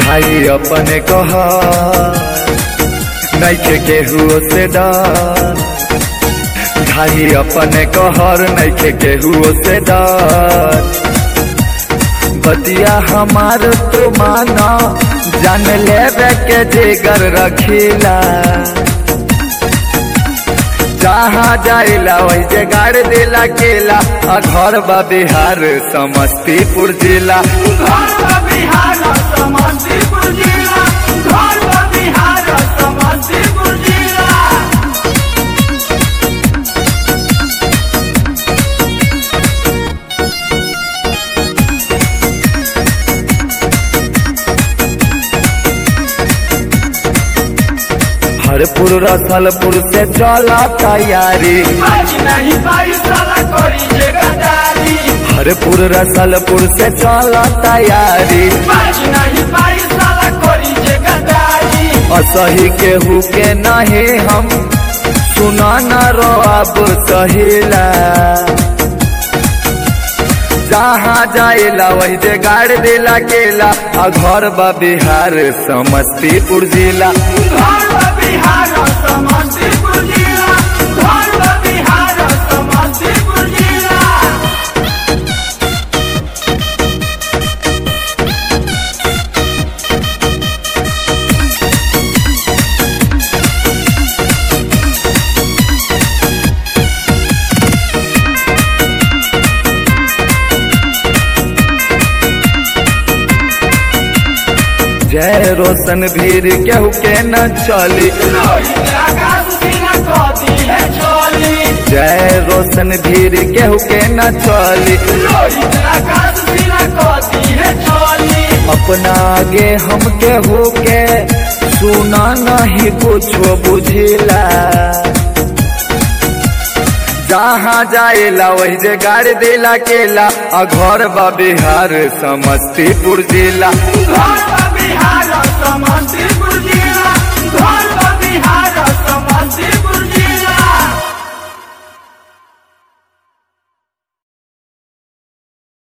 भाई अपने कह नैखे केहू से डर भाई अपने कहर नैखे केहू से डर बतिया हमार तो माना जान लेवे के जिगर रखीला जहाँ जाइला वही जे गाड़ दिला केला आ घर बा बिहार समस्तीपुर जिला घर बा बिहार समस्तीपुर जिला घर बा बिहार समस्तीपुर जिला हरपुर रसलपुर से चला तैयारी आज नहीं पाई साला करी जे गदारी हरपुर रसलपुर से चला तैयारी आज नहीं पाई साला करी जे गदारी असही केहू के नहीं हम सुना न रो अब सहिला जहाँ जाइला वही जे गाड़ दिला केला आ घर बा बिहार समस्तीपुर जिला घर बा बिहार समस्तीपुर जिला घर बा बिहार समस्तीपुर जिला जय रोशन भीर केहू के न चली रोहित आकाश सीना कदी है चोली जय रोशन भीर केहू के न चली रोहित आकाश सीना कदी है चोली अपना आगे हम केहू के सुना नहीं कुछो बुझिला जहाँ जाइला वही जे गाड़ी दिला केला आ घर बा बिहार समस्तीपुर जिला घर बा